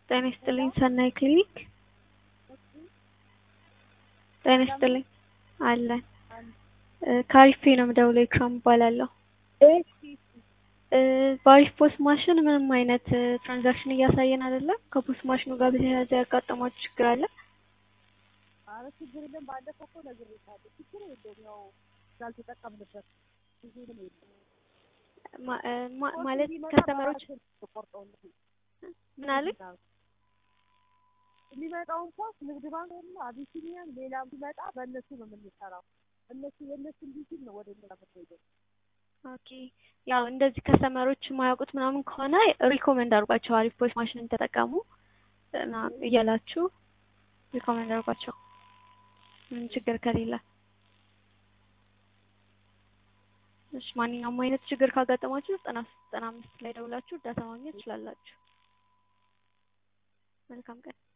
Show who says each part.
Speaker 1: ጤና ይስጥልኝ ሰናይ ክሊኒክ ጤና ይስጥልኝ አለን ከአሪፍ ነው የምደውለው ኢክራም እባላለሁ በአሪፍ ፖስ ማሽን ምንም አይነት ትራንዛክሽን እያሳየን አይደለም ከፖስ ማሽኑ ጋር በተያያዘ ያጋጠማችሁ ችግር አለ
Speaker 2: ኧረ ችግር የለም ባለፈው እኮ ነግሬሻለሁ ችግር የለውም ያው ስላልተጠቀምንበት ብዙ ምን የለም
Speaker 1: ማ- ማ- ማለት ከስተመሮች ምን አሉኝ
Speaker 2: የሚመጣውን ፖስ ንግድ ባንክ እና አቢሲኒያን ሌላም ሲመጣ በእነሱ ነው የምንሰራው እነሱ የእነሱ እንዲህ ሲል ነው ወደ እኛ የምትሄደው
Speaker 1: ኦኬ ያው እንደዚህ ከስተመሮች የማያውቁት ምናምን ከሆነ ሪኮመንድ አድርጓቸው አሪፍ ፖስ ማሽንን ተጠቀሙ እና እያላችሁ ሪኮመንድ አድርጓቸው ምንም ችግር ከሌለ እሺ ማንኛውም አይነት ችግር ካጋጠማችሁ ዘጠና ዘጠና አምስት ላይ ደውላችሁ እርዳታ ማግኘት ትችላላችሁ መልካም ቀን